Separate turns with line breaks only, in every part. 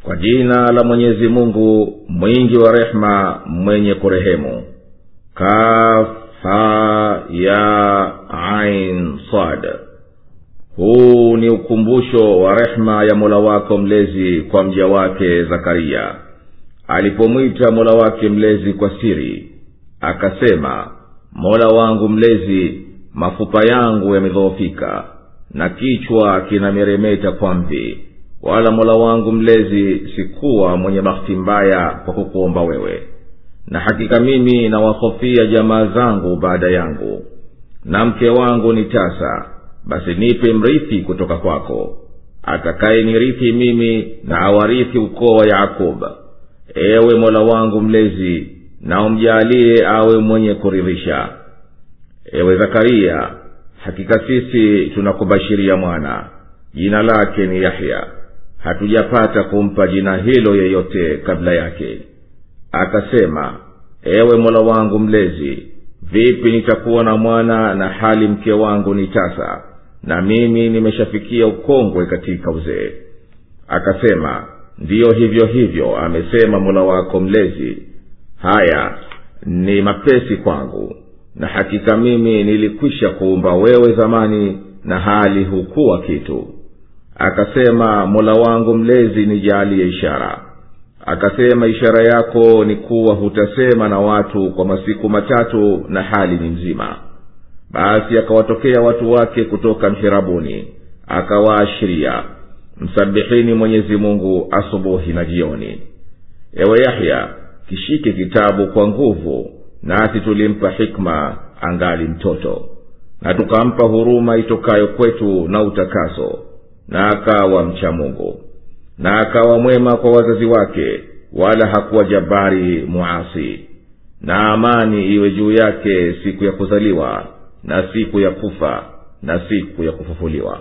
kwa jina la mwenyezi mungu mwingi wa rehema mwenye kurehemu kafa ya ain sad huu ni ukumbusho wa rehema ya mola wako mlezi kwa mja wake zakaria alipomwita mola wake mlezi kwa siri akasema mola wangu mlezi mafupa yangu yamedhoofika na kichwa kinameremeta kwa mvi wala mola wangu mlezi sikuwa mwenye bahati mbaya kwa kukuomba wewe na hakika mimi nawahofia jamaa zangu baada yangu na mke wangu ni tasa basi nipe mrithi kutoka kwako atakaye nirithi mimi na awarithi ukoo wa yakoba ewe mola wangu mlezi na umjaalie awe mwenye kuridhisha ewe zakaria hakika sisi tunakubashiria mwana jina lake ni yahya hatujapata kumpa jina hilo yeyote kabla yake akasema ewe mola wangu mlezi vipi nitakuwa na mwana na hali mke wangu ni tasa na mimi nimeshafikia ukongwe katika uzee akasema ndiyo hivyo hivyo amesema mola wako mlezi haya ni mapesi kwangu na hakika mimi nilikwisha kuumba wewe zamani na hali hukuwa kitu akasema mola wangu mlezi nijaalie ishara akasema ishara yako ni kuwa hutasema na watu kwa masiku matatu na hali ni mzima basi akawatokea watu wake kutoka mhirabuni akawaashiria msabihini mwenyezi mungu asubuhi na jioni ewe yahya kishike kitabu kwa nguvu nasi tulimpa hikma angali mtoto na tukampa huruma itokayo kwetu na utakaso na akawa mcha mungu na akawa mwema kwa wazazi wake wala hakuwa jabari muasi na amani iwe juu yake siku ya kuzaliwa na siku ya kufa na siku ya kufufuliwa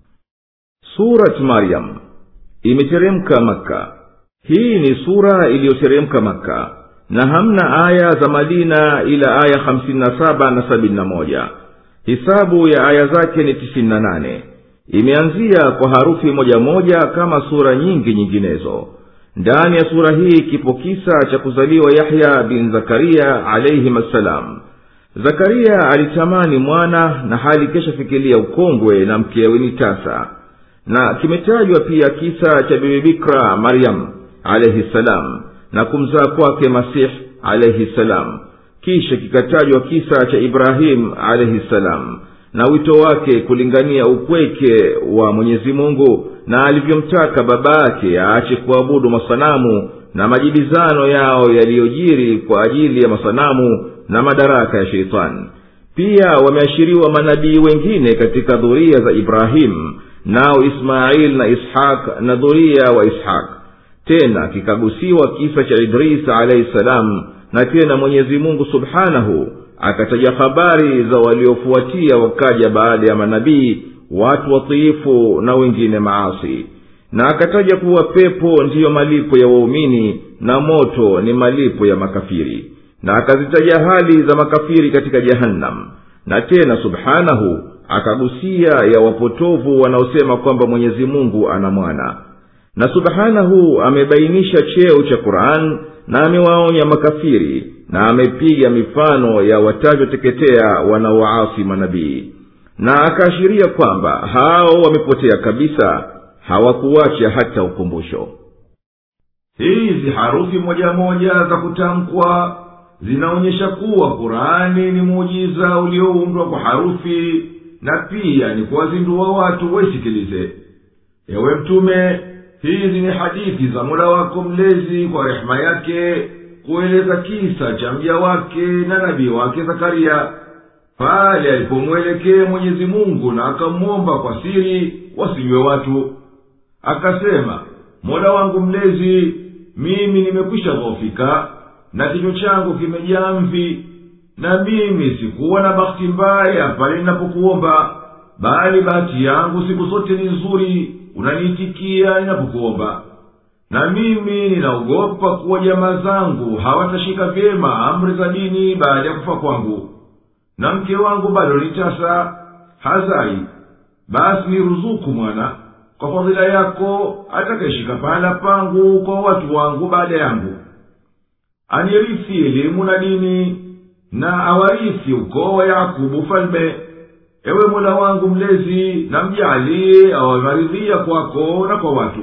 surat maryam imeteremka makka hii ni sura iliyoteremka makka na hamna aya za madina ila aya hamsini na saba na sabini na moja hisabu ya aya zake ni tisini na nane imeanzia kwa harufi moja moja kama sura nyingi nyinginezo ndani ya sura hii kipo kisa cha kuzaliwa yahya bin zakaria alaihim assalam zakaria alitamani mwana na hali keshafikilia ukongwe na mkewe ni tasa na kimetajwa pia kisa cha bibi bikra maryam alaihi ssalam na kumzaa kwake masih alaihi ssalam kisha kikatajwa kisa cha ibrahim alaihi ssalam na wito wake kulingania upweke wa mwenyezi mungu na alivyomtaka baba yake aache kuabudu masanamu na majibizano yao yaliyojiri kwa ajili ya masanamu na madaraka ya sheitani pia wameashiriwa manabii wengine katika dhuria za ibrahimu nao ismail na ishaq na dhuria wa ishaq tena kikagusiwa kisa cha idris alahi salam na tena mwenyezi mungu subhanahu akataja habari za waliofuatia wakaja baada ya manabii watu watiifu na wengine maasi na akataja kuwa pepo ndiyo malipo ya waumini na moto ni malipo ya makafiri na akazitaja hali za makafiri katika jahannam na tena subhanahu akagusia ya wapotovu wanaosema kwamba mwenyezi mungu ana mwana na subhanahu amebainisha cheo cha quran na amewaonya makafiri na amepiga mifano ya watavyoteketea wanaowaasi manabii na akaashiria kwamba hao wamepotea kabisa hawakuwacha hata ukumbusho hizi harufi moja moja za kutamkwa zinaonyesha kuwa qurani ni muujiza ulioundwa kwa harufi na pia ni kuwazindua watu waisikilize ewe mtume hizi ni hadithi za mola wako mlezi kwa rehema yake kueleza kisa cha mja wake na nabii wake zakaria pale alipomwelekee mwenyezi mungu na akamwomba kwa siri wasinywe watu akasema mola wangu mlezi mimi nimekwisha dhofika na kinywa changu kimejaa mvi na mimi sikuwa na bahati mbaya pale ninapokuomba bali bahati yangu siku zote ni nzuri unaniitikia ninapokuomba na mimi ninaogopa kuwa jamaa zangu hawatashika vyema amri za dini baada ya kufa kwangu na mke wangu bado ni tasa hazai basi ni ruzuku mwana
kwa fadhila yako atakayeshika pahala pangu kwa watu wangu baada yangu anirisi elimu na dini na awarisi ukoo wa yakubu ufalme ewe mola wangu mlezi na mjalie awamaridhia kwako na kwa watu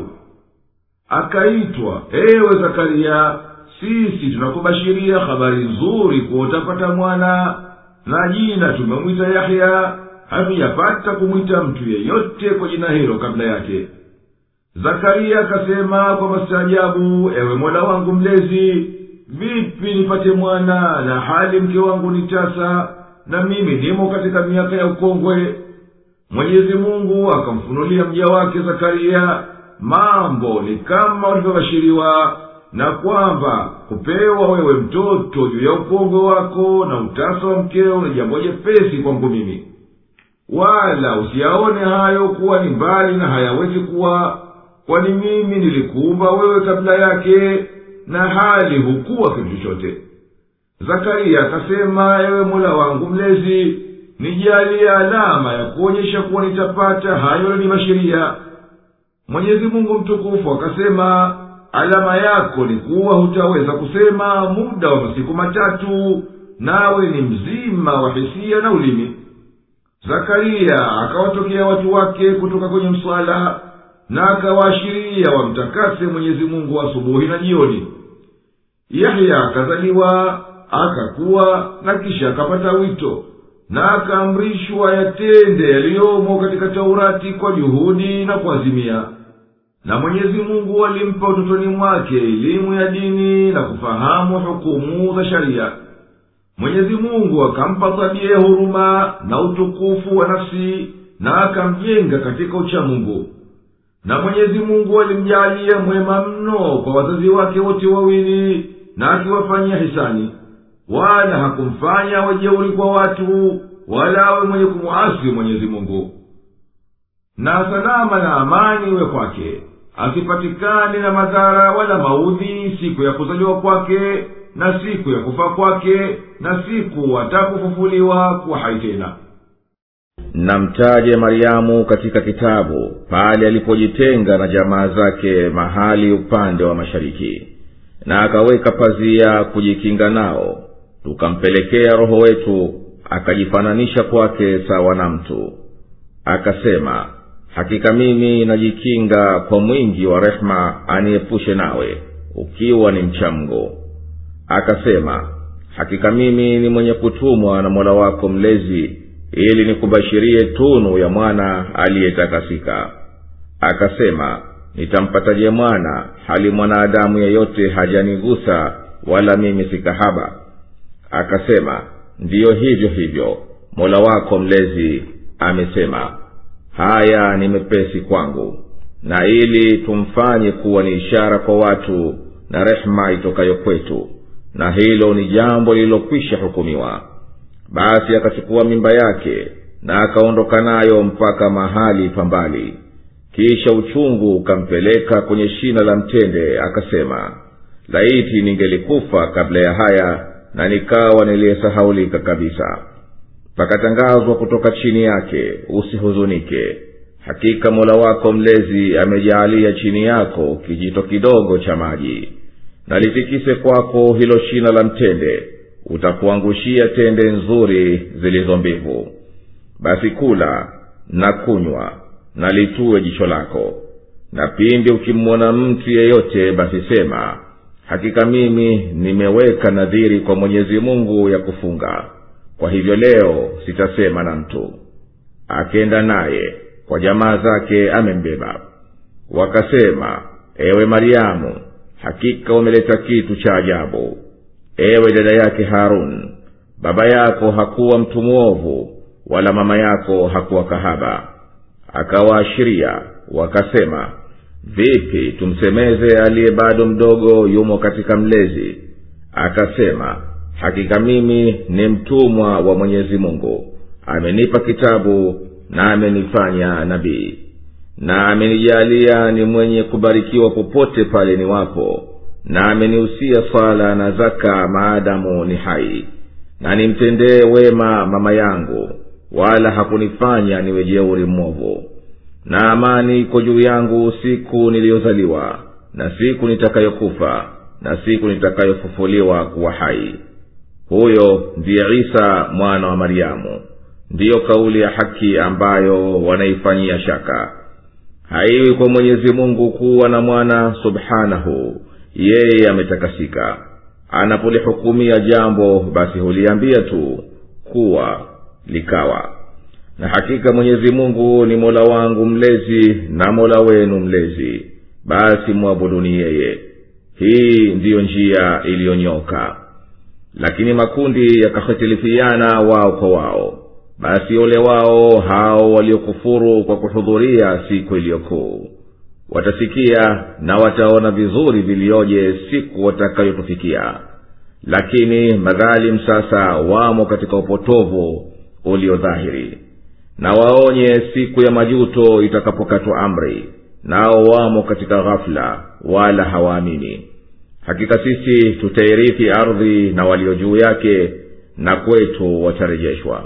akaitwa ewe zakariya sisi tunakubashiria habari nzuri kuwa utapata mwana na jina tumemwita yahya hatujapata kumwita mtu yeyote kwa jina hilo kabla yake zakariya akasema kwa mastaajabu ewe mola wangu mlezi vipi nipate mwana na hali mke wangu ni tasa na mimi nimo katika miaka ya ukongwe mwenyezi mungu akamfunulia mja wake zakariya mambo ni kama ulivyobashiriwa na kwamba kupewa wewe mtoto juu ya ukongwe wako na utasa wa mkeo ni jambo jepesi kwangu mimi wala usiyaone hayo kuwa ni mbali na hayawezi kuwa kwani mimi nilikuumba wewe kabla yake na hali hukuwa kitu chochote zakariya akasema ewe mola wangu mlezi nijalie alama ya kuonyesha kuwa nitapata hayo nanibashiria mwenyezi mungu mtukufu akasema alama yako ni kuwa hutaweza kusema muda wa masiku matatu nawe ni mzima wa hisia na ulimi zakariya akawatokea watu wake kutoka kwenye mswala na akawaashiria wamtakase mwenyezi mungu asubuhi na jioni yahya akazaliwa akakuwa na kisha akapata wito na akaamrishwa yatende yaliyomo katika taurati kwa juhudi na kuazimia na mwenyezi mungu alimpa utotoni mwake elimu ya dini na kufahamu hukumu za sharia mwenyezi mungu akampa tabia ya huruma na utukufu wa nafsi na akamjenga katika uchamungu na mwenyezi mungu alimjalia mwema mno kwa wazazi wake wote wawili na akiwafanyia hisani wala hakumfanya wajeuri kwa watu wala awe mwenye kumwasi mwenyezi mungu na salama na amani iwe kwake asipatikane na madhara wala maudhi siku ya kuzaliwa kwake na siku ya kufa kwake na siku atakufufuliwa kuwa hai tena
na mtaje maryamu katika kitabu pale alipojitenga na jamaa zake mahali upande wa mashariki na akaweka pazia kujikinga nao tukampelekea roho wetu akajifananisha kwake sawa na mtu akasema hakika mimi najikinga kwa mwingi wa rehema aniepushe nawe ukiwa ni mcha mgo akasema hakika mimi ni mwenye kutumwa na mola wako mlezi ili nikubashirie tunu ya mwana aliyetakasika akasema nitampataje mwana hali mwanadamu yeyote hajanigusa wala mimi si kahaba akasema ndiyo hivyo hivyo mola wako mlezi amesema haya ni mepesi kwangu na ili tumfanye kuwa ni ishara kwa watu na rehema itokayo kwetu na hilo ni jambo lililokwisha hukumiwa basi akachukua mimba yake na akaondoka nayo mpaka mahali pambali kisha uchungu ukampeleka kwenye shina la mtende akasema laiti ningelikufa kabla ya haya na nikawa niliyesahaulika kabisa pakatangazwa kutoka chini yake usihuzunike hakika mola wako mlezi amejaalia chini yako kijito kidogo cha maji na litikise kwako hilo shina la mtende utakuangushia tende nzuri zilizo mbivu basi kula na kunywa na litue jicho lako na pindi ukimwona mtu yeyote basi sema hakika mimi nimeweka nadhiri kwa mwenyezi mungu ya kufunga kwa hivyo leo sitasema na mtu akenda naye kwa jamaa zake amembeba wakasema ewe maryamu hakika umeleta kitu cha ajabu ewe dada yake harun baba yako hakuwa mtu mwovu wala mama yako hakuwa kahaba akawaashiria wakasema vipi tumsemeze aliye bado mdogo yumo katika mlezi akasema hakika mimi ni mtumwa wa mwenyezi mungu amenipa kitabu na amenifanya nabii na amenijalia ni mwenye kubarikiwa popote pale ni wapo na amenihusia swala na zaka maadamu ni hai na nimtendee wema mama yangu wala hakunifanya niwe jeuri mwovu na amani iko juu yangu siku niliyozaliwa na siku nitakayokufa na siku nitakayofufuliwa kuwa hai huyo ndiye isa mwana wa maryamu ndiyo kauli ya haki ambayo wanaifanyia shaka haiwi kwa mwenyezi mungu kuwa na mwana subhanahu yeye ametakasika anapolihukumia jambo basi huliambia tu kuwa likawa na hakika mwenyezi mungu ni mola wangu mlezi na mola wenu mlezi basi mwabuduni yeye hii ndiyo njia iliyonyoka lakini makundi yakahitilifiana wao kwa wao basi ole wao hao waliokufuru kwa kuhudhuria siku iliyokuu watasikia na wataona vizuri vilioje siku watakayotufikia lakini madhalim sasa wamo katika upotovu uliodhahiri na waonye siku ya majuto itakapokatwa amri nao wamo katika ghafula wala hawaamini hakika sisi tutairithi ardhi na walio juu yake na kwetu watarejeshwa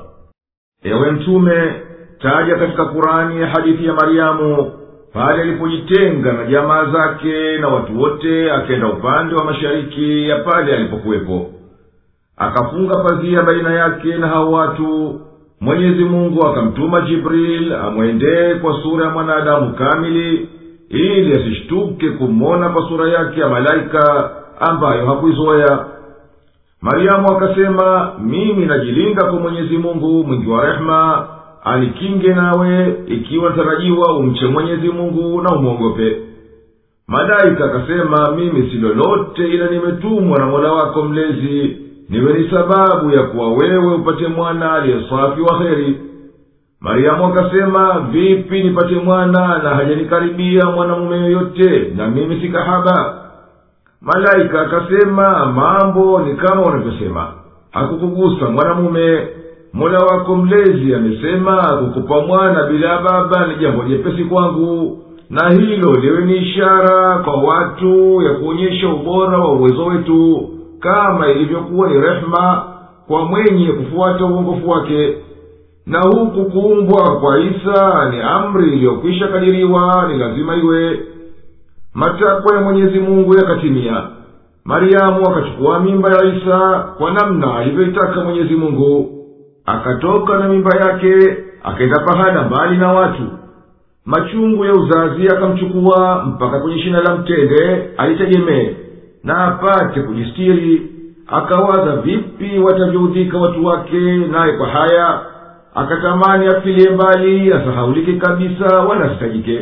ewe mtume taja katika kurani ya hadithi ya maryamu pale alipojitenga na jamaa zake na watu wote akenda upande wa mashariki ya pale alipokuwepo akafunga pazia baina yake na hao watu mwenyezi mungu akamtuma jibril amwendee kwa sura ya mwanadamu kamili ili asishtuke kumwona kwa sura yake ya malaika ambayo hakuizoya maryamu akasema mimi najilinda kwa mwenyezi mungu mwingi wa rehema anikinge nawe ikiwa natarajiwa umche mwenyezi mungu na umwogope malaika akasema mimi si lolote ila nimetumwa na mola wako mlezi niwe ni sababu ya kuwa wewe upate mwana aliyesafi wa heri mariamu akasema vipi nipate mwana na hajanikaribia mwanamume yoyote na mimi si kahaba malaika akasema mambo ni kama unavyosema hakukugusa mwanamume mola wako mlezi amesema kukupa mwana bila baba ni jambo jepesi kwangu na hilo liwe ni ishara kwa watu ya kuonyesha ubora wa uwezo wetu kama ilivyokuwa ni rehema kwa mwenye kufuata uongofu wake na huku kuumbwa kwa isa ni amri iliyokwisha kadiriwa ni lazima iwe matakwa ya mwenyezi mungu yakatimia mariamu akachukua mimba ya isa kwa namna alivyoitaka mwenyezi mungu akatoka na mimba yake akaenda pahala mbali na watu machungu ya uzazi akamchukua mpaka kwenye shina la mtende alitegemee na apate kujistiri akawaza vipi watavyoudhika watu wake naye kwa haya akatamani afilie mbali asahaulike kabisa wala asitajike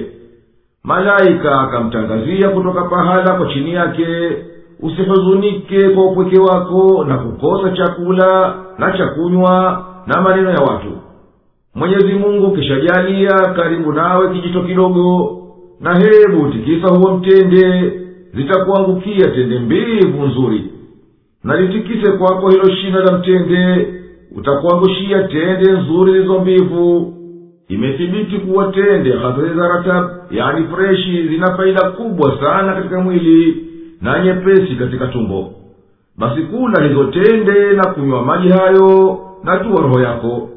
malaika akamtangazia kutoka pahala kwa chini yake usihuzunike kwa upweke wako na kukosa chakula na cha kunywa na maneno ya watu mwenyezi mungu kishajalia karibu nawe kijito kidogo na hebu tikisa huo mtende zitakuangukia tende mbivu nzuri na litikise kwako hilo shina la mtende utakuangushia tende nzuri zilizo mbivu imethibiti kuwa tende hasari za ratab yani freshi zina faida kubwa sana katika mwili na nyepesi katika tumbo basi kula hizo tende na kunywa maji hayo na tuwa roho yako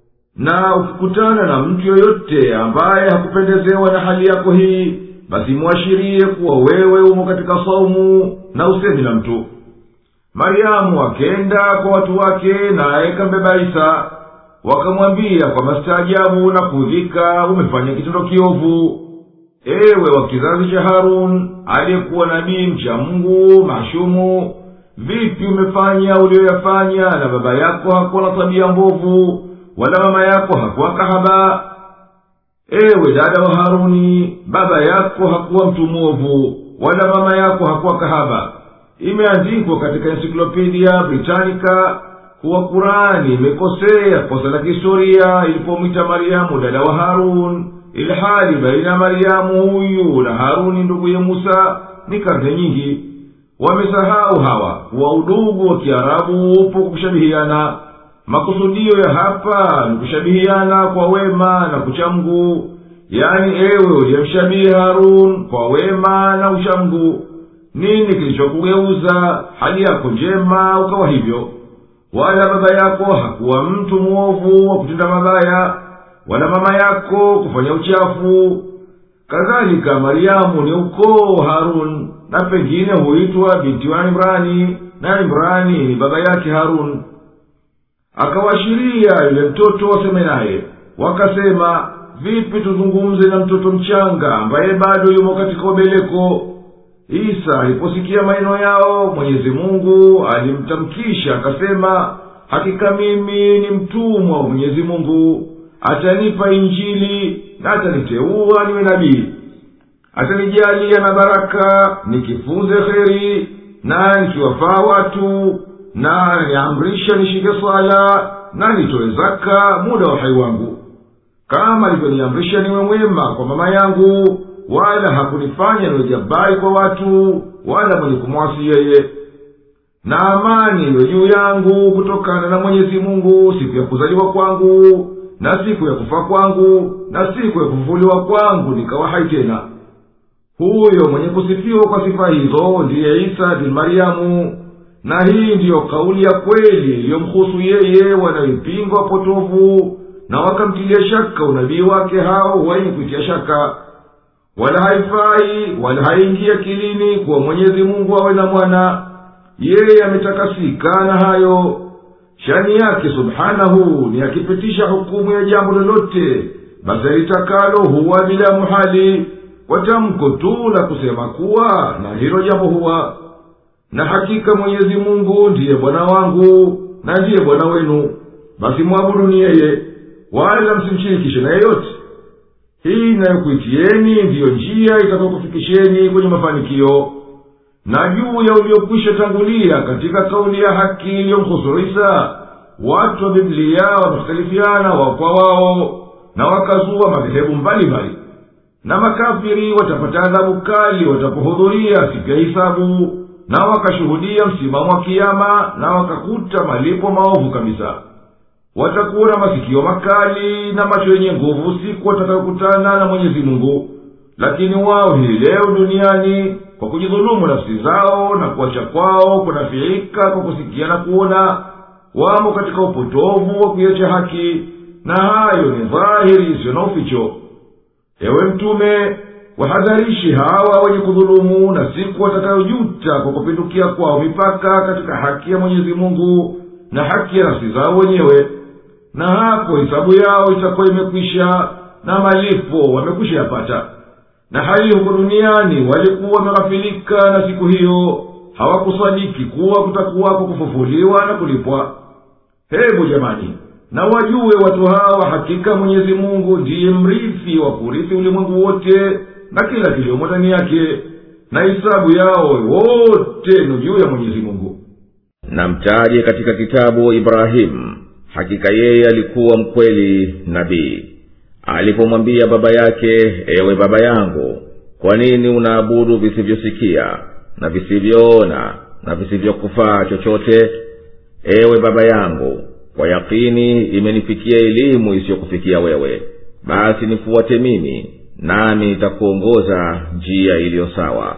na ukikutana na mtu yoyote ambaye hakupendezewa na hali yako hii basi mwashirie kuwa wewe umo katika saumu na usemi na mtu maryamu akenda kwa watu wake naye kambeba isa wakamwambia kwa mastaajabu na kuudhika umefanya kitendo kiovu ewe wa kizazi cha harun aliyekuwa nabii mcha mungu mashumu vipi umefanya uliyoyafanya na baba yako hakuwa na tabia mbovu wala mama yako hakuwa kahaba ewe dada wa haruni baba yako hakuwa mtu mwovu wala mama yako hakuwa kahaba imeandikwa katika ensiklopedia britanica kuwa kurani imekosea kosa la kihistoria ilipomwita maryamu dada wa harun ilhali baina ya maryamu huyu na haruni nduguye musa ni karne nyingi wamesahau hawa kuwa udugu wa kiarabu upo kushabihiana makusudio ya hapa ni kushabihiana kwa wema na kuchamgu yani ewe uliyemshabihi harun kwa wema na uchamgu nini kilichokugeuza hali yako njema ukawa hivyo wala baba yako hakuwa mtu mwovu wa kutenda mabaya wala mama yako kufanya uchafu kadhalika maryamu ni ukoo wa harun na pengine huitwa binti wa imrani na imrani ni baba yake harun akawashiria yule mtoto waseme naye wakasema vipi tuzungumze na mtoto mchanga ambaye bado yumo katika ubeleko isa aliposikia maneno yao mwenyezi mungu alimtamkisha akasema hakika mimi ni mtumwa wa mwenyezi mungu atanipa injili na ataniteua niwe nabii atanijalia na baraka nikifunze kheri na nikiwafaa watu na niamrisha nishike swala na nitoe zaka muda wa uhai wangu kama alivyoniamrisha niwe mwema kwa mama yangu wala hakunifanya niwe jabari kwa watu wala mwenye kumwasi yeye na amani iwe juu yangu kutokana na mwenyezi mungu siku ya kuzaliwa kwangu na siku ya kufa kwangu na siku ya kufufuliwa kwangu nikawa hai tena huyo mwenye kusifiwa kwa sifa hizo ndiye isa bin mariamu na hii ndiyo kauli ya kweli iliyomhusu yeye wanayoipinga wapotovu na wakamtilia shaka unabii wake hao wenye kuitia shaka wala haifai wala haingi akilini kuwa mwenyezi mungu awe na mwana yeye ametakasika na hayo shani yake subhanahu ni akipitisha hukumu ya jambo lolote basi alitakalo huwa bila muhali kwa tamko tu la kusema kuwa na hilo jambo huwa na hakika mwenyezi mungu ndiye bwana wangu na ndiye bwana wenu basi mwabuduni yeye wala msimshirikishe na yeyote hii inayokuitieni ndiyo njia itakayokufikisheni kwenye mafanikio na juu ya uliokwisha tangulia katika kauli ya haki iliyomhusu isa watu wa biblia wamekhtalifiana wao kwa wao na wakazua madhehebu mbalimbali na makafiri watapata adhabu kali watapohudhuria siku ya hisabu na wakashuhudia msimamo wa kiama na wakakuta malipo maovu kabisa watakuwa na masikio makali na macho yenye nguvu siku watakayokutana na mwenyezi mungu lakini wao hii leo duniani kwa kujidhulumu nafsi zao na kuacha kwao kunafiika kwa kusikia na kuona wamo katika upotovu wa kuiacha haki na hayo ni dhahiri isiyo na uficho ewe mtume wahadharishi hawa wenye kudhulumu na siku watakayojuta kwa kupindukia kwao mipaka katika haki ya mwenyezi mungu na haki ya nafsi zao wenyewe na hapo hisabu yao itakuwa imekwisha na malipo wamekwisha yapata na hali huko duniani walikuwa wameghafilika na siku hiyo hawakusadiki kuwa kutakuwako kufufuliwa na kulipwa hebu jamani na wajue watu hawa hakika mwenyezi mungu ndiye mrithi wa kurithi ulimwengu wote na kila kiliomo ndani yake na hisabu yao wote ni juu ya mwenyezi mungu
na mtaje katika kitabu ibrahimu hakika yeye alikuwa mkweli nabii alipomwambia baba yake ewe baba yangu kwa nini unaabudu visivyosikia na visivyoona na visivyokufaa chochote ewe baba yangu kwa yakini imenifikia elimu isiyokufikia wewe basi nifuate mimi nami nitakuongoza njia iliyo sawa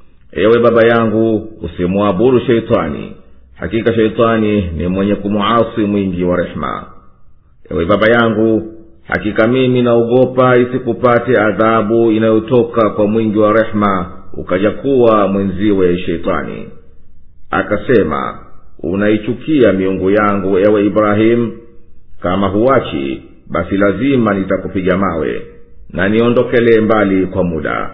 ewe baba yangu usimwabudu sheitani hakika sheitani ni mwenye kumuasi mwingi wa rehema ewe baba yangu hakika mimi naogopa isikupate adhabu inayotoka kwa mwingi wa rehema ukaja kuwa mwenziwe sheitani akasema unaichukia miungu yangu ewe ibrahimu kama huwachi basi lazima nitakupiga mawe na niondokelee mbali kwa muda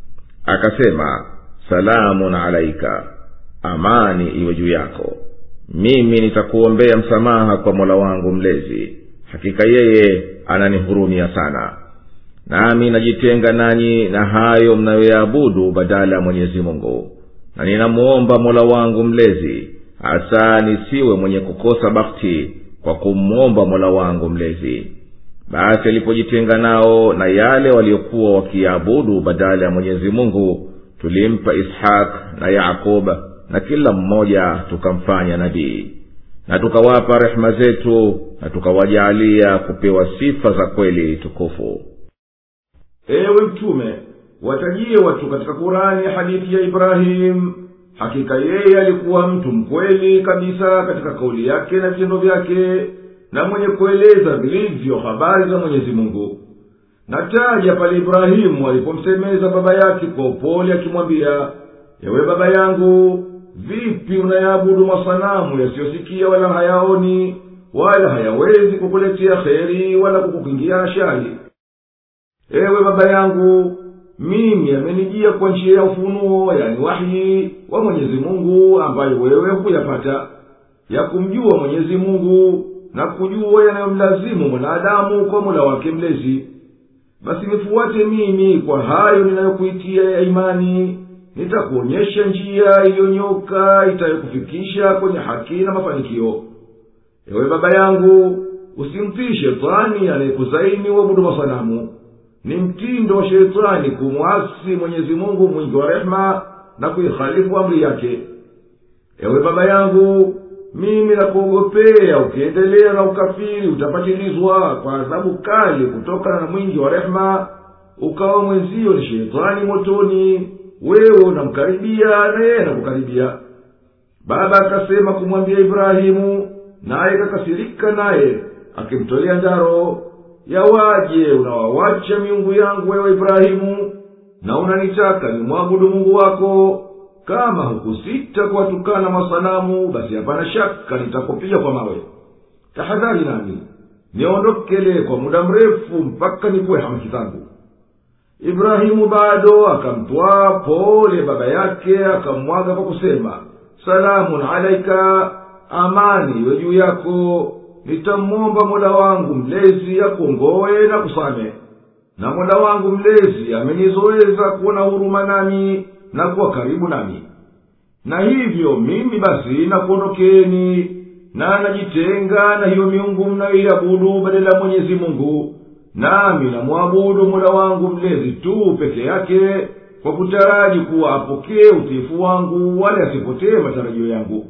akasema salamun alaika amani iwe juu yako mimi nitakuombea msamaha kwa mola wangu mlezi hakika yeye ananihurumia sana nami najitenga nanyi na hayo mnayoyaabudu badala ya mwenyezi mungu na ninamuomba mola wangu mlezi hasa nisiwe mwenye kukosa bakti kwa kumwomba mola wangu mlezi basi alipojitenga nao na yale waliokuwa wakiabudu badala ya mwenyezi mungu tulimpa ishaq na yakub na kila mmoja tukamfanya nabii na tukawapa rehema zetu na tukawajaalia kupewa sifa za kweli tukufu
ewe mtume watajie watu katika kurani hadithi ya ibrahimu hakika yeye alikuwa mtu mkweli kabisa katika kauli yake na vitendo vyake na mwenye kueleza vilivyo habari za mwenyezi mungu nataja pale ibrahimu alipomsemeza baba yake kwa upole akimwambia ewe baba yangu vipi unayaabudu masanamu yasiyosikia wala hayaoni wala hayawezi kukuletea kheri wala kukukingia shari ewe baba yangu mimi amenijia kwa njia ya ufunuo yani wahyi wa mwenyezi mungu ambayo wewe hukuyapata ya kumjua mwenyezi mungu na kujua yanayomlazimu mwanadamu kwa mola wake mlezi basi nifuate mimi kwa hayo ninayokuitia ya imani nitakuonyesha njia iliyonyoka itayokufikisha kwenye haki na mafanikio ewe baba yangu usimtii shetani anayekuzaini uabudu masanamu ni mtindo wa shetani kumwasi mwenyezi mungu mwingi wa rehema na kuikhalifu amri yake ewe baba yangu mimi nakuogopea ukiendelea na ukafiri utapatilizwa kwa adhabu kali kutokana na mwingi wa rehema ukawa mwenzio ni shetani motoni wewe unamkaribia na yeye anakukaribia baba akasema kumwambia ibrahimu naye kakasirika naye akimtolea ndaro yawaje unawawacha miungu yangu wewe ibrahimu na unanitaka nimwabudu mungu wako kama hukusita kuwatukana masanamu basi hapana shaka nitakupiga kwa mawe tahadhari nami niondokele kwa muda mrefu mpaka nikuwe hamaki zangu ibrahimu bado akamtwaa pole baba yake akamwaga kwa kusema salamun alaika amani iwe juu yako nitamwomba mola wangu mlezi akuongowe na kusame na mola wangu mlezi amenizoeza kuwa na huruma nami na kuwa karibu nami na hivyo mimi basi nakuondokeni na najitenga na hiyo miungu mnayoiabudu badala ya mwenyezi mungu nami namwabudu mola wangu mlezi tu peke yake kwa kutaraji kuwa apokee utiifu wangu wala asipotee matarajio yangu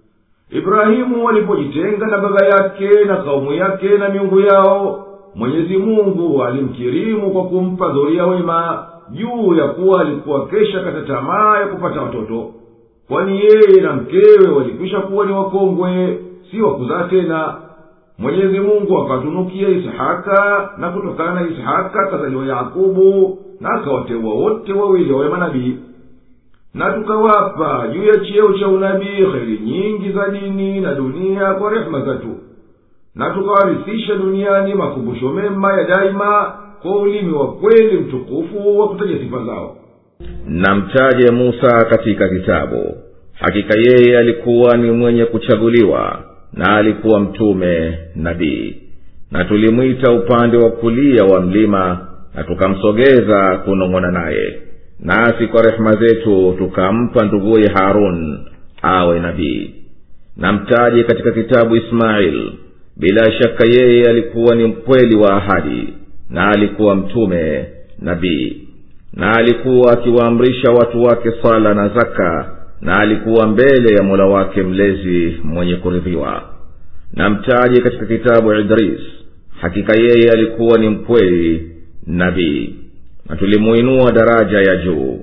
ibrahimu alipojitenga na baba yake na kaumu yake na miungu yao mwenyezi mungu alimkirimu kwa kumpa dhoria wema juu ya kuwa alikuwa kesha kata tamaa ya kupata watoto kwani yeye na mkewe walikwisha kuwa ni wakongwe si wakuzaa tena mwenyezi mungu akatunukia isihaka na kutokana na isihaka kazaliwa yakubu na akawateua wote wawili wawe manabii na tukawapa juu ya cheo cha unabii kheri nyingi za dini na dunia kwa rehema zetu na tukawarithisha duniani makumbusho mema ya daima kwa ulimi wa kweli mtukufu wa kutaja sifa zao
na mtaje musa katika kitabu hakika yeye alikuwa ni mwenye kuchaguliwa na alikuwa mtume nabii na tulimwita upande wa kulia wa mlima na tukamsogeza kunong'ona naye nasi kwa rehema zetu tukampa nduguye harun awe nabii na mtaje katika kitabu ismail bila shaka yeye alikuwa ni mkweli wa ahadi na alikuwa mtume nabii na alikuwa akiwaamrisha watu wake sala na zaka na alikuwa mbele ya mola wake mlezi mwenye kuridhiwa na mtaje katika kitabu idris hakika yeye alikuwa ni mkweli nabii na tulimuinua daraja ya juu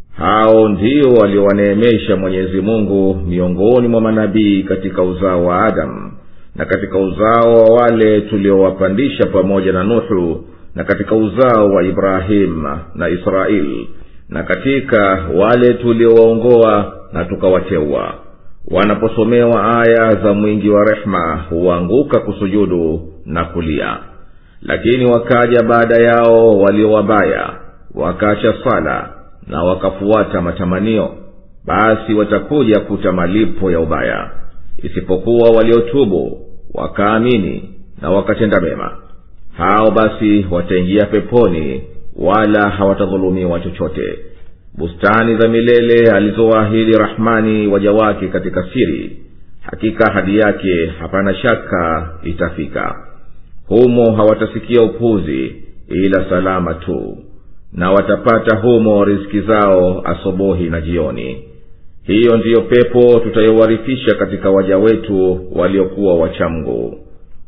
hao ndio waliowaneemesha mwenyezi mungu miongoni mwa manabii katika uzao wa adamu na katika uzao wa wale tuliowapandisha pamoja na nuhu na katika uzao wa ibrahimu na israeli na katika wale tuliowaongoa na tukawateua wanaposomewa aya za mwingi wa rehema huanguka kusujudu na kulia lakini wakaja baada yao walio wabaya wakaacha sala na wakafuata matamanio basi watakuja kuta malipo ya ubaya isipokuwa waliotubu wakaamini na wakatenda mema hao basi wataingia peponi wala hawatadhulumiwa chochote bustani za milele alizowaahidi rahmani waja wake katika siri hakika hadi yake hapana shaka itafika humo hawatasikia upuzi ila salama tu na watapata humo riziki zao asubuhi na jioni hiyo ndiyo pepo tutayowarithisha katika waja wetu waliokuwa wachamgu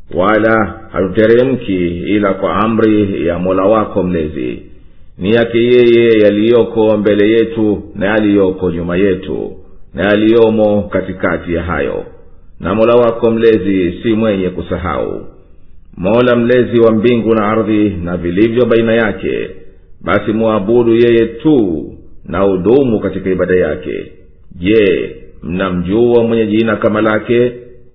wala hatuteremki ila kwa amri ya mola wako mlezi ni yake yeye yaliyoko mbele yetu na yaliyoko nyuma yetu na yaliyomo katikati ya hayo na mola wako mlezi si mwenye kusahau mola mlezi wa mbingu na ardhi na vilivyo baina yake basi mwabudu yeye tu na udumu katika ibada yake je mnamjua mwenye jina kama lake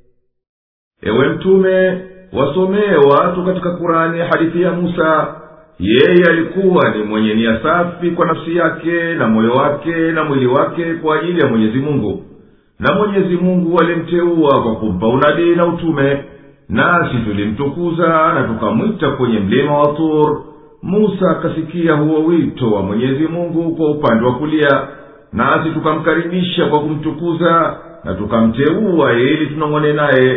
ewe mtume wasomee watu katika kurani hadithi ya musa yeye alikuwa ni mwenye nia safi kwa nafsi yake na moyo wake na mwili wake kwa ajili ya mwenyezi mungu na mwenyezi mungu alimteua kwa kumpa unabii na utume nasi tulimtukuza na tukamwita kwenye mlima wa tur musa akasikia huo wito wa mwenyezi mungu kwa upande wa kulia nasi tukamkaribisha kwa kumtukuza na tukamteua ili tunong'one naye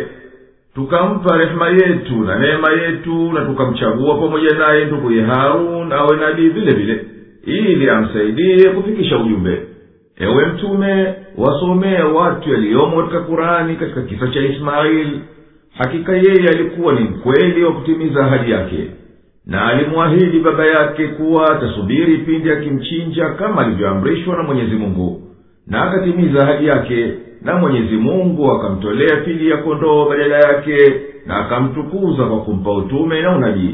tukampa rehema yetu na neema yetu na tukamchagua pamoja naye nduguye harun awe nabii vile vile ili amsaidie kufikisha ujumbe ewe mtume wasomee watu yaliyomo katika kurani katika kisa cha ismaili hakika yeye alikuwa ni mkweli wa kutimiza ahadi yake na alimwahidi baba yake kuwa atasubiri pindi akimchinja kama alivyoamrishwa na mwenyezi mungu na akatimiza ahadi yake na mwenyezi mungu akamtolea pili ya kondoo badala yake na akamtukuza kwa kumpa utume na unabii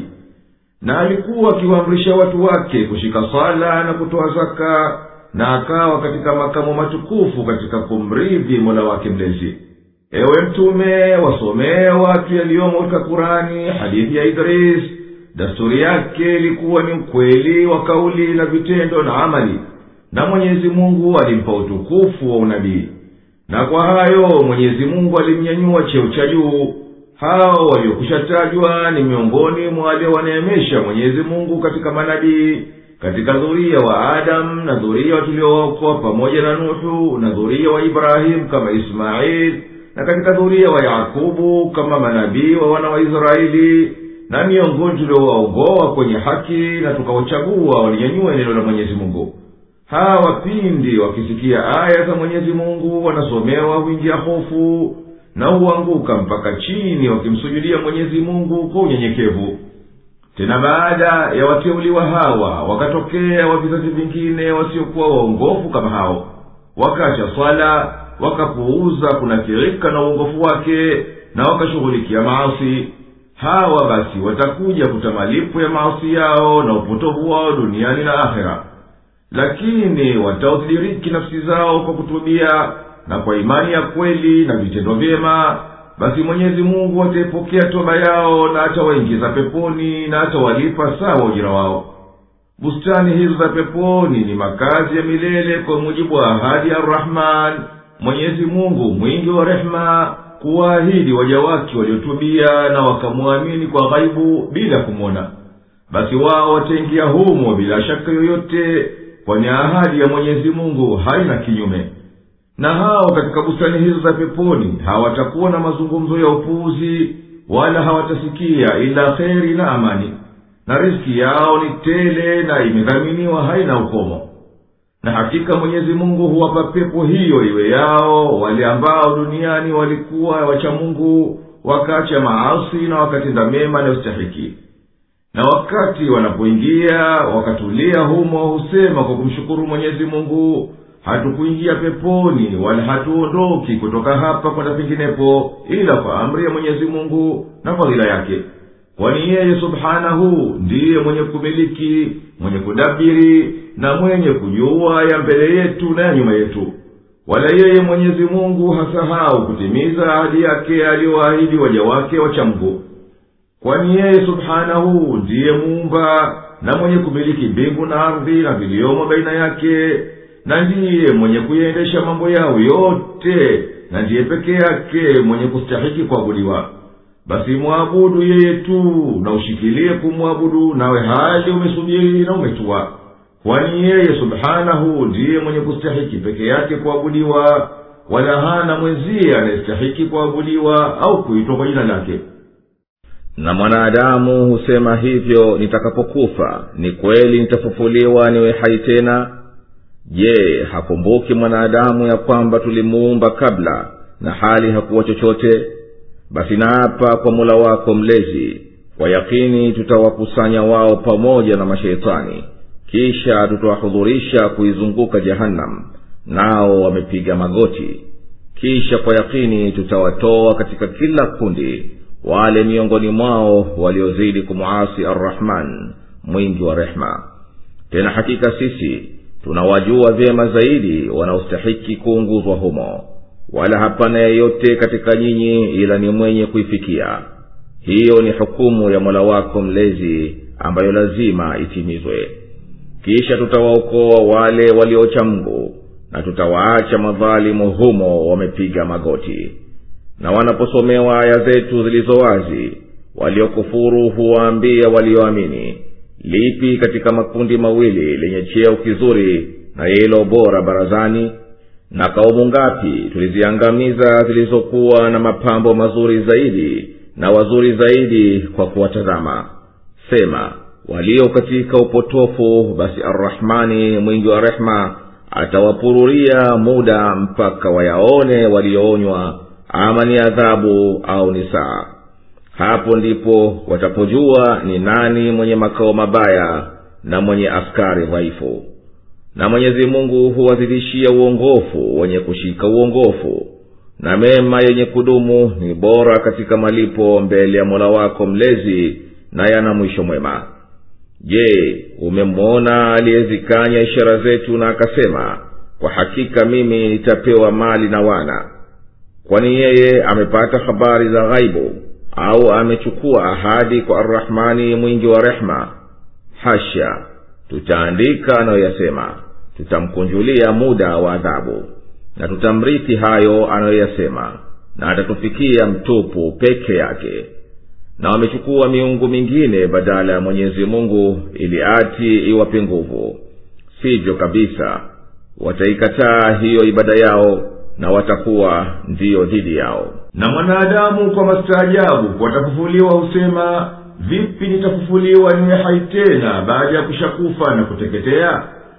na alikuwa akiwaamrisha watu wake kushika sala na kutoa zaka na akawa katika makamo matukufu katika kumridhi mola wake mlezi ewe mtume wasomee watu yaliyomo katika kurani hadithi ya idris dasturi yake ilikuwa ni ukweli wa kauli na vitendo na amali na mwenyezi mungu alimpa utukufu wa unabii na kwa hayo mwenyezi mungu alimnyanyua cheo cha juu hao waliokushatajwa ni miongoni mwa waliowaneemesha mwenyezi mungu katika manabii katika dhuria wa adamu na dhuria tuliowaokoa pamoja na nuhu na dhuria wa ibrahimu kama ismaili na katika dhuria wa yakubu kama manabii wa wana wa israeli na miongoni tuliowaongoa kwenye haki na tukawachagua walinyanyua neno la mwenyezi mungu hawa pindi wakisikia aya za mwenyezi mungu wanasomewa huingia hofu na huanguka mpaka chini wakimsujudia mwenyezi mungu kwa unyenyekevu tena baada ya wateuliwa hawa wakatokea wa vizazi vingine wasiokuwa waongofu kama hao wakacha swala wakapuuza kunakirika na uongofu wake na wakashughulikia maasi hawa basi watakuja kuta malipo ya maasi yao na upotovu wao duniani na akhera lakini wataudhiriki nafsi zao kwa kutubia na kwa imani ya kweli na vitendo vyema basi mwenyezi mungu ataipokea toba yao na atawaingiza peponi na atawalipa sawa ujira wao bustani hizo za peponi ni makazi ya milele kwa mujibu wa ahadi ya arrahman mwenyezi mungu mwingi wa rehema kuwaahidi waja wake waliotubia na wakamwamini kwa ghaibu bila kumwona basi wao wataingia humo bila shaka yoyote kwani ahadi ya mwenyezi mungu haina kinyume na hao katika bustani hizo za peponi hawatakuwa na mazungumzo ya upuuzi wala hawatasikia ila kheri na amani na riski yao ni tele na imedhaminiwa haina ukomo na hakika mwenyezi mungu huwapa pepo hiyo iwe yao wale ambao duniani walikuwa wachamungu wakacha maasi na wakatenda mema yanayostahiki na wakati wanapoingia wakatulia humo husema kwa kumshukuru mwenyezi mungu hatukuingia peponi wala hatuondoki kutoka hapa kwenda penginepo ila kwa amri ya mwenyezi mungu na fadhila yake kwani yeye subhanahu ndiye mwenye kumiliki mwenye kudabiri na mwenye kujua ya mbele yetu na ya nyuma yetu wala yeye mwenyezi mungu hasahau kutimiza ahadi yake aliyoahidi waja wake wachamgu kwani yeye subhanahu ndiye muumba na mwenye kumiliki mbingu na ardhi na viliomo baina yake na ndiye mwenye kuyaendesha mambo yao yote na ndiye peke yake mwenye kustahiki kuabudiwa basi mwabudu yeye tu na ushikilie kumwabudu nawe hali umesubiri na umetua kwani yeye subhanahu ndiye mwenye kustahiki peke yake kuabudiwa wala hana mwenziye anayestahiki kuabudiwa au kuitwa kwa jina lake
na mwanadamu husema hivyo nitakapokufa ni kweli nitafufuliwa niwe hai tena je hakumbuki mwanadamu ya kwamba tulimuumba kabla na hali hakuwa chochote basi naapa kwa mula wako mlezi kwa yakini tutawakusanya wao pamoja na masheitani kisha tutawahudhurisha kuizunguka jahannam nao wamepiga magoti kisha kwa yakini tutawatoa katika kila kundi wale miongoni mwao waliozidi kumwasi arrahman mwingi wa rehma tena hakika sisi tunawajua vyema zaidi wanaostahiki kuunguzwa humo wala hapana yeyote katika nyinyi ila ni mwenye kuifikia hiyo ni hukumu ya mola wako mlezi ambayo lazima itimizwe kisha tutawaokoa wale waliocha mgu na tutawaacha madhalimu humo wamepiga magoti na wanaposomewa aya zetu zilizo wazi waliokufuru huwaambia walioamini lipi katika makundi mawili lenye cheo kizuri na yilo bora barazani na kaumu ngapi tuliziangamiza zilizokuwa na mapambo mazuri zaidi na wazuri zaidi kwa kuwatazama sema walio katika upotofu basi arrahmani mwingi wa rehma atawapururia muda mpaka wayaone walioonywa ama ni adhabu au ni saa hapo ndipo watapojua ni nani mwenye makao mabaya na mwenye askari dhaifu na mwenyezi mungu huwazidishia uongofu wenye kushika uongofu na mema yenye kudumu ni bora katika malipo mbele ya mola wako mlezi na yana mwisho mwema je umemwona aliyezikanya ishara zetu na akasema kwa hakika mimi nitapewa mali na wana kwani yeye amepata habari za ghaibu au amechukua ahadi kwa arrahmani mwingi wa rehma hasha tutaandika anayoyasema tutamkunjulia muda wa adhabu na tutamrithi hayo anayoyasema na atatufikia mtupu peke yake na wamechukua miungu mingine badala ya mwenyezi mungu ili ati iwape nguvu sivyo kabisa wataikataa hiyo ibada yao na watakuwa ndiyo dhidi yao
na mwanadamu kwa mastaajabu watafufuliwa husema vipi nitafufuliwa niwe hai tena baada ya kushakufa na kuteketea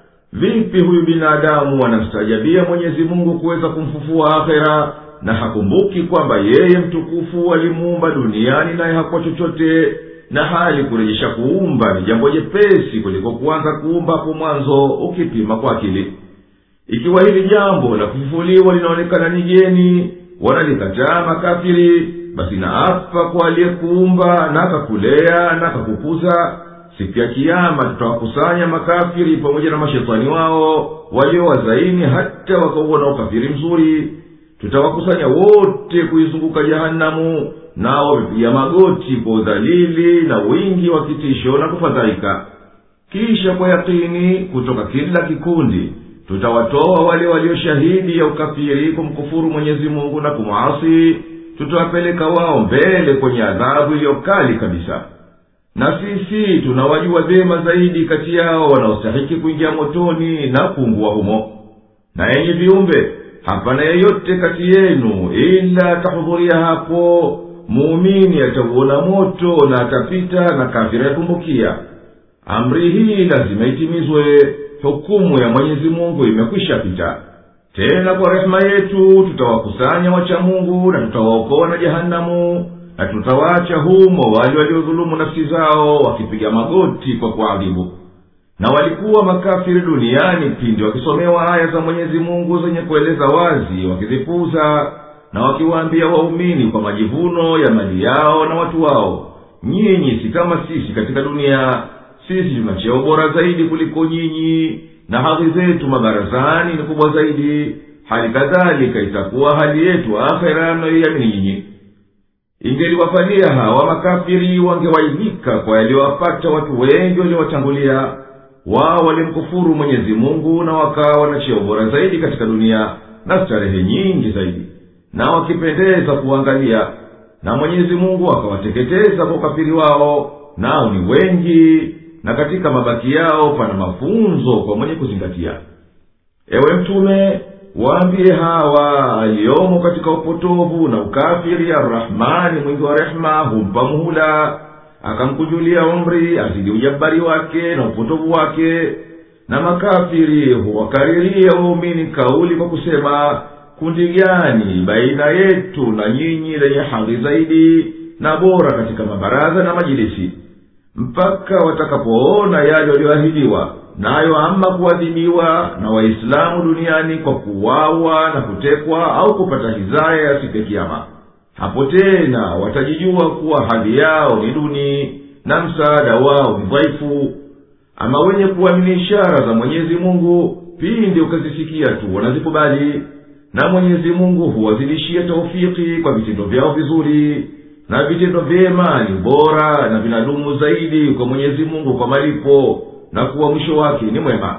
vipi huyu binadamu anamstaajabia mwenyezi mungu kuweza kumfufua akhera na hakumbuki kwamba yeye mtukufu alimuumba duniani naye hakuwa chochote na hali kurejesha kuumba ni jambo jepesi kuliko kuanza kuumba hapo mwanzo ukipima kwa akili ikiwa hili jambo la kufufuliwa linaonekana ni geni wanalikataa makafiri basi naapa kwa aliyekuumba na akakulea na akakukuza siku ya kiama tutawakusanya makafiri pamoja na mashetani wao waliowazaini hata wakauona ukafiri mzuri tutawakusanya wote kuizunguka jahanamu nao wamepiga magoti kwa udhalili na wingi wa kitisho na kufadhaika kisha kwa yakini kutoka kila kikundi tutawatoa wale walioshahidi ya ukafiri kumkufuru mwenyezi mungu na kumwasi tutawapeleka wao mbele kwenye adhabu iliyokali kabisa na sisi tunawajua vyema zaidi kati yao wanaostahiki kuingia motoni na kuungua humo na yenye viumbe hapana yeyote kati yenu ila atahudhuria hapo muumini atauona moto na atapita na kafira yatumbukia amri hii lazima itimizwe hukumu ya mwenyezi mungu imekwisha pita tena kwa rehema yetu tutawakusanya wacha mungu na tutawaokoa na jehanamu na tutawaacha humo wale waliodhulumu nafsi zao wakipiga magoti kwa kuadhibu na walikuwa makafiri duniani pindi wakisomewa aya za mwenyezi mungu zenye kueleza wazi wakizipuza na wakiwaambia waumini kwa majivuno ya mali yao na watu wao nyinyi si kama sisi katika dunia sisi tuna cheo bora zaidi kuliko nyinyi na hadhi zetu mabarazani ni kubwa zaidi hali kadhalika itakuwa hali yetu akhera mnayoiamini nyinyi ingeliwafalia hawa makafiri wangewaidhika kwa yaliyowapata watu wengi waliowatangulia wao walimkufuru mwenyezi mungu na wakawa na cheo bora zaidi katika dunia na starehe nyingi zaidi na wakipendeza kuangalia na mwenyezi mungu akawateketeza kwa ukafiri wao nao ni wengi na katika mabaki yao pana mafunzo kwa mwenye kuzingatia ewe mtume waambie hawa aliyomo katika upotovu na ukafiri arrahmani mwingi wa rehema humpa muhula akamkujulia umri azidi ujabari wake na upotovu wake na makafiri huwakariria waumini kauli kwa kusema kundi gani baina yetu na nyinyi lenye hadhi zaidi na bora katika mabaraza na majilisi mpaka watakapoona yale walioahidiwa nayo ama kuadhibiwa na waislamu duniani kwa kuwawa na kutekwa au kupata hizaya ya siku ya kiama hapo tena watajijua kuwa hali yao ni duni na msaada wao ni dhaifu ama wenye kuamini ishara za mwenyezi mungu pindi ukazisikia tu wanazikubali na mwenyezi mungu huwazidishia taufiki kwa vitendo vyao vizuri na vitendo vyema ni bora na vinadumu zaidi kwa mwenyezi mungu kwa malipo na kuwa mwisho wake ni mwema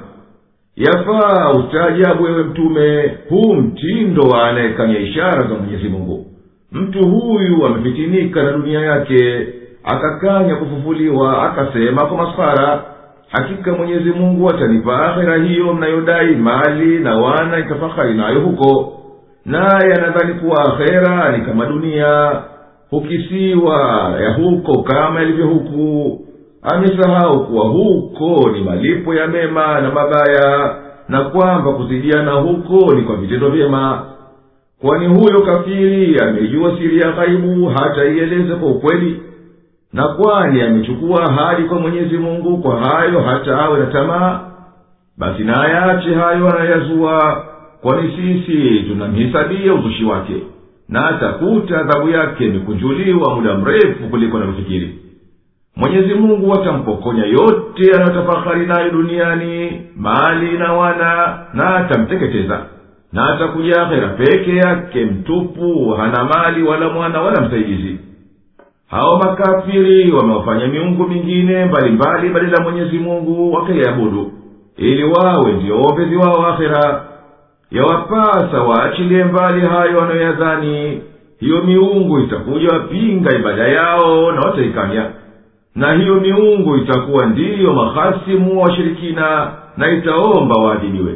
yafaa ustaajabu wewe mtume huu mtindo wa anayekanya ishara za mwenyezi mungu mtu huyu amefitinika na dunia yake akakanya kufufuliwa akasema kwa masfara hakika mwenyezi mungu atanipa akhera hiyo mnayodai mali na wana itafahari nayo huko naye anadhani kuwa akhera ni kama dunia hukisiwa ya huko kama ilivyo huku amesahau kuwa huko ni malipo ya mema na mabaya na kwamba kuzidiana huko ni kwa vitendo vyema kwani huyo kafiri amejua siri ya ghaibu hata ieleze kwa ukweli na kwani amechukua ahadi kwa mwenyezi mungu kwa hayo hata awe na tamaa basi na ayache hayo anayoyazua kwani sisi tunamhisabia uzushi wake na atakuta adhabu yake imekunjuliwa muda mrefu kuliko anavyofikiri mwenyezi mungu atampokonya yote anayotafahari nayo duniani mali na wana na atamteketeza na atakuja akhera peke yake mtupu hana mali wala mwana wala msaidizi hao makafiri wamewafanya miungu mingine mbalimbali badala ya mwenyezi mungu wakaiabudu ili wawe ndio waombezi wao akhera yawapasa waachilie mbali hayo wanayoyadhani hiyo miungu itakuja wapinga ibada yao na wataikanya na hiyo miungu itakuwa ndiyo mahasimu wa washirikina na itaomba waadhibiwe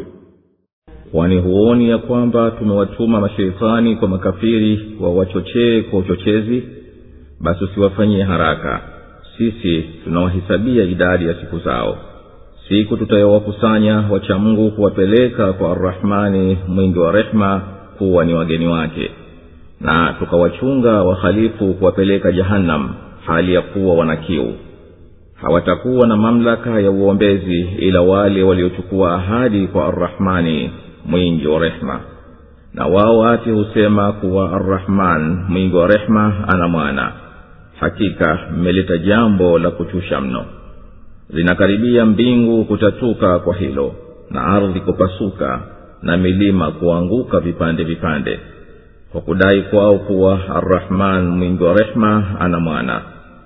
kwani huoni ya kwamba tumewatuma masheitani kwa makafiri wawachochee kwa uchochezi basi usiwafanyie haraka sisi tunawahisabia idadi ya siku zao siku tutayowakusanya wachamungu kuwapeleka kwa arrahmani mwingi wa rehema kuwa ni wageni wake na tukawachunga wahalifu kuwapeleka jahannam hali ya kuwa wana kiu hawatakuwa na mamlaka ya uombezi ila wale waliochukua ahadi kwa arrahmani mwingi wa rehema na wao ati husema kuwa arrahman mwingi wa rehema ana mwana hakika mmeleta jambo la kuchusha mno zinakaribia mbingu kutatuka kwa hilo na ardhi kupasuka na milima kuanguka vipande vipande kwa kudai kwao kuwa arrahman mwingi wa rehema ana mwana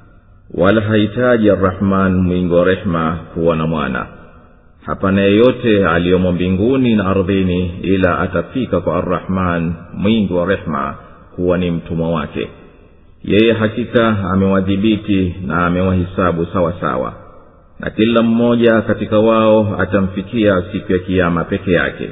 wala hahitaji arrahman mwingi wa rehema kuwa na mwana hapana yeyote aliyomo mbinguni na ardhini ila atafika kwa arrahman mwingi wa rehema kuwa ni mtumwa wake yeye hakika amewadhibiti na amewahisabu sawa sawa na kila mmoja katika wao atamfikia siku ya kiama peke yake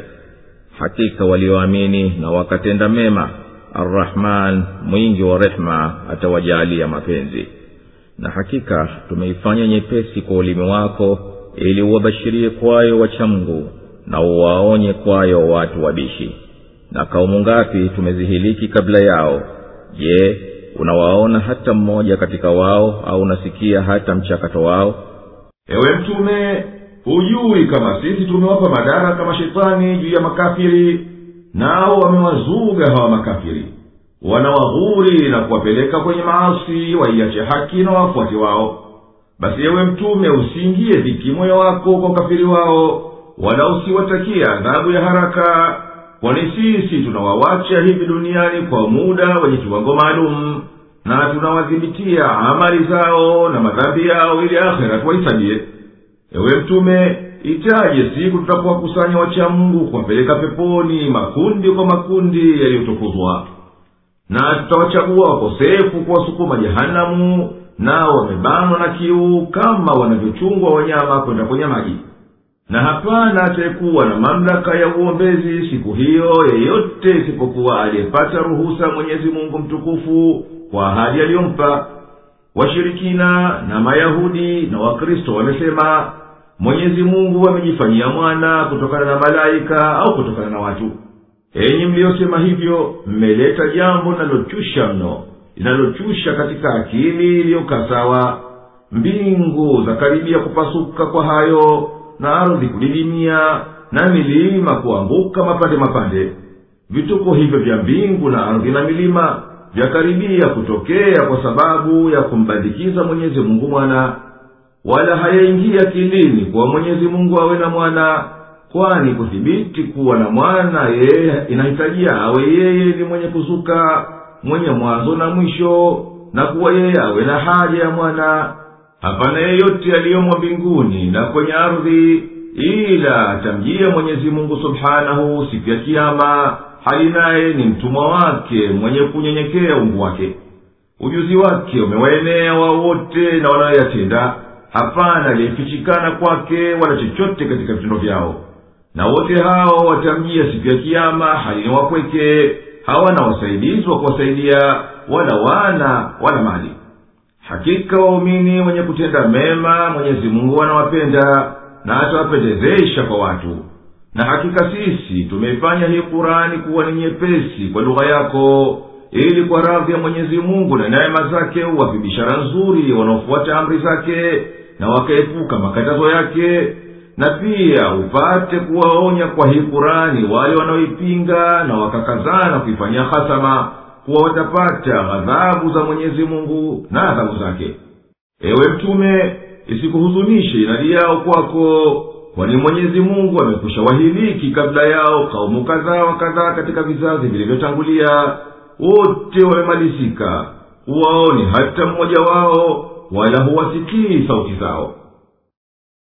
hakika walioamini na wakatenda mema arrahman mwingi wa rehema atawajaalia mapenzi na hakika tumeifanya nyepesi kwa ulimi wako ili uwabashirie kwayo wachamgu na uwaonye kwayo watu wabishi na kaumu ngapi tumezihiliki kabla yao je unawaona hata mmoja katika wao au unasikia hata mchakato wao
ewe mtume hujui kama sisi tumewapa madaraka mashetani juu ya makafiri nao wamewazuga hawa makafiri wanawaghuri na kuwapeleka kwenye maasi waiache haki na wafuati wao basi ewe mtume usiingie dhiki moyo wako kwa ukafiri wao wala usiwatakie adhabu ya haraka kwani sisi tunawawacha hivi duniani kwa muda wenye kiwango maalum na tunawadhibitia amali zao na madhambi yao ili akhera tuwahisabie ewe mtume itaje siku tutapowakusanya wacha mungu kuwapeleka peponi makundi kwa makundi yaliyotukuzwa na tutawachagua wakosefu kuwasukuma jehanamu nao wamebanwa na kiu kama wanavyochungwa wanyama kwenda kwenye maji na hapana atayekuwa na mamlaka ya uombezi siku hiyo yeyote isipokuwa aliyepata ruhusa mwenyezi mungu mtukufu kwa ahadi aliyompa washirikina na mayahudi na wakristo wamesema mwenyezi mungu amejifanyia mwana kutokana na malaika au kutokana na watu enyi mliyosema hivyo mmeleta jambo linalochusha mno linalochusha katika akili iliyokaa sawa mbingu zakaribia kupasuka kwa hayo na ardhi kudidimia na milima kuanguka mapande mapande vituko hivyo vya mbingu na ardhi na milima vyakaribia kutokea kwa sababu ya kumbandikiza mwenyezi mungu mwana wala hayaingia akilini kuwa mwenyezi mungu awe na mwana kwani kuthibiti kuwa na mwana yeye inahitajia awe yeye ni mwenye kuzuka mwenye mwanzo na mwisho na kuwa yeye awe na haja ya mwana hapana yeyote aliyomo mbinguni na kwenye ardhi ila atamjia mwenyezi mungu subhanahu siku ya kiama hali naye ni mtumwa wake mwenye kunyenyekea ungu wake ujuzi wake umewaenea wao wote na wanayoyatenda hapana aliyefichikana kwake wala chochote katika vitendo vyao na wote hao watamjia siku ya kiama hali ni wapweke hawana wasaidizi wa kuwasaidia wala wana wala mali hakika waumini wenye kutenda mema mwenyezi mungu anawapenda na atawapendezesha kwa watu na hakika sisi tumeifanya hii kurani kuwa ni nyepesi kwa lugha yako ili kwa radhi ya mwenyezi mungu na neema zake uwape bishara nzuri wanaofuata amri zake na wakaepuka makatazo yake na pia upate kuwaonya kwa hii kurani wale wanaoipinga na wakakazana kuifanyia hasama kuwa watapata ghadhabu za mwenyezi mungu na adhabu zake ewe mtume isikuhuzunishe inadi yao kwako kwani mwenyezi mungu amekwisha wahiliki kabla yao kaumu kadhaa wa kadhaa katika vizazi vilivyotangulia wote wamemalizika huwaoni hata mmoja wao wala huwasikii sauti zao